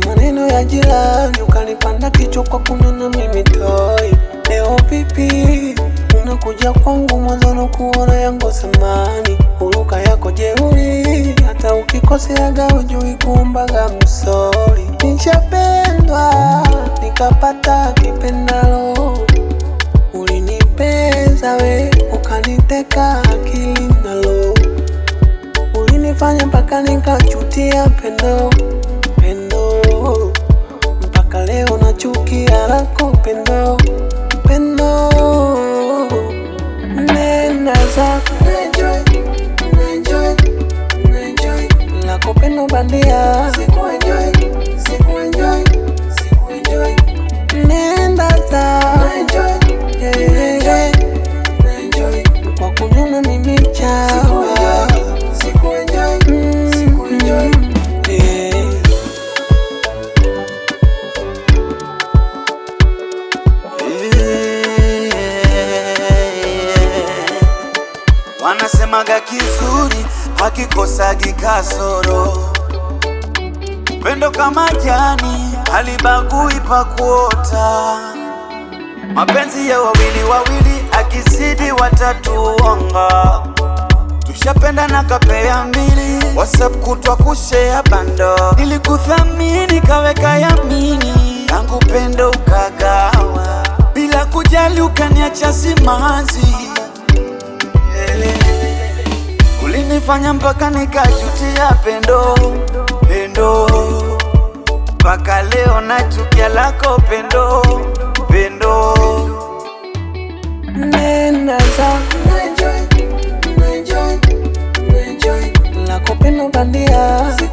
maneno ya jirani, ukanipanda kichwa kwa kunena mimi toi. Leo vipi unakuja kwangu, mwanzo na kuona yangu samani, uruka yako jeuri, hata ukikoseaga ujui kuombaga msori. Nishapendwa nikapata kipendalo, ulinipeza we ukaniteka akili nalo, ulinifanya mpaka nikachutia pendo pendo, mpaka leo nachukia lako pendo pendo. Nenda zako enjoy, enjoy, enjoy lako pendo bandia, siku enjoy, siku enjoy, siku enjoy. Nenda zako enjoy, enjoy, enjoy kwa kunyona mimi chawa, siku enjoy, siku enjoy, yeah. Wanasemaga kizuri hakikosagi kasoro, pendo kama jani halibagui pa kuota. Mapenzi ya wawili wawili akizidi watatuonga. Tushapenda na kapea mbili, WhatsApp kutwa kushea bando. Nilikuthamini kaweka yamini, tangu pendo ukagawa, bila kujali ukaniacha simanzi. Ulinifanya mpaka nikajutia pendo pendo, mpaka leo nachukia lako pendo pendo. Nenda zako enjoy, enjoy, enjoy lako pendo bandia,